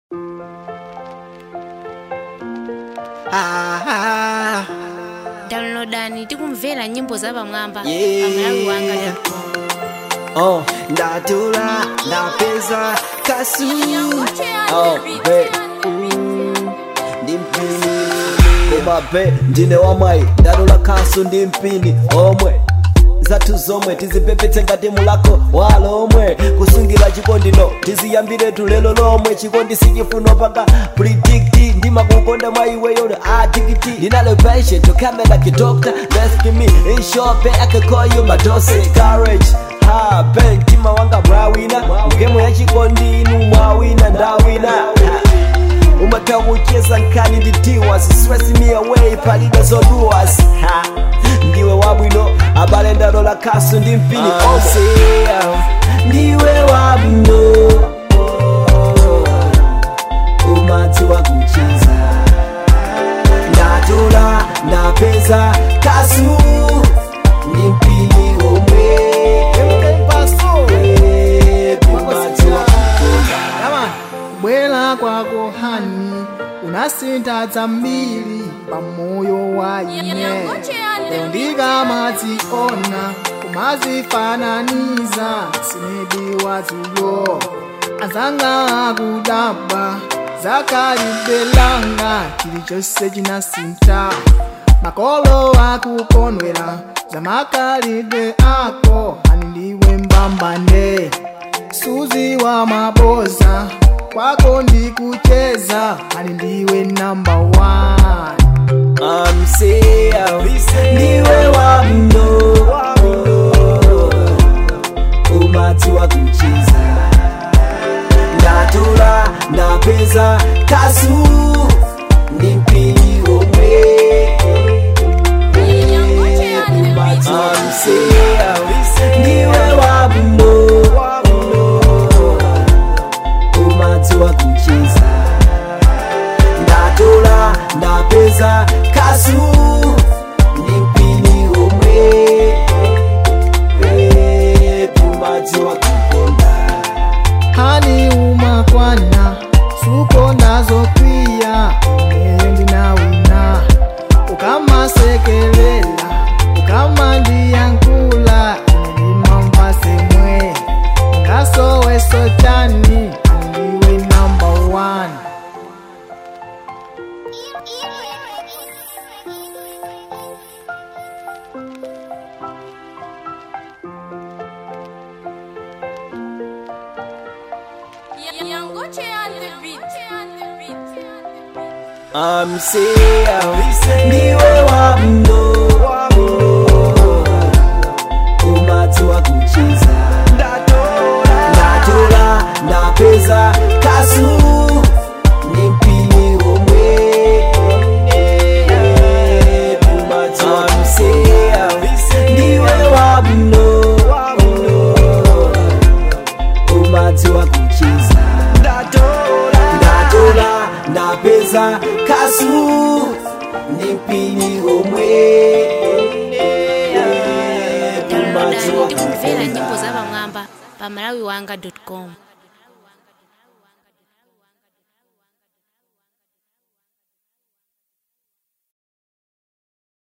Ah, downloadani tikumvera nyimbo za pamwamba Yeah. pamalawi wanga oh, ndatula ndapeza kasu oh, be mm, ndi mpini koma be ndine wamwayi ndalola kasu ndi mpini omwe zathu zomwe tizipepetse ngati mulako walomwe kusungira chikondino tiziyambiretu lero lomwe chikondi sichifuno panga predikti ndimakukonda mwa iweyo adikiti ndinalo patient to come like a doctor rescue me in short I can call you my dosage courage ha ben mtima wanga mwawina ngemo ya chikondi inu mwawina ndawina ha. umatha kucheza nkhani nditiwa stress me away palibe zoduwas ha ndiwe wabwino abale ndalola kasu ndi mpini onse ndiwe wabwino umadziwa kucheza ndatola ndapeza kasu ndi mpini omwe umadziwa Kama kubwera kwako hani unasintha zambiri pamoyo wa ine lero ndikamadziona kumazifananiza sinedi wazulo azanga akudabwa zakalibelanga chilichonse chinasintha makolo akukondwera zamakalidwe ako ani ndiwe mbambane suzi wa maboza kwako ndikucheza ani ndiwe number one amseya ndiwe wabwino umadziwa kucheza ndatola ndapeza kasu ndi mpini omwe amseya ndiwe wabwino umadziwa kucheza ndatola ndapeza kasu ndi mpini omwe Eh, tumadziwa kukonda hani umakwana suko ndazokwiya ineyo ndinawina ukamasekelela ukamandiyankula ine ndimamva semwe ngasoweso chani andiwe number one amseya ndiwe wabwino umadziwa kucheza ndatola ndapeza kasu ndi mpini omwe amseya ndiwe wabwino umadziwa kucheza ndatola ndapeza kasu ndi mpini omwe downloadani umadziwa tikumvera kukonda nyimbo za pamwamba pamalawi wanga com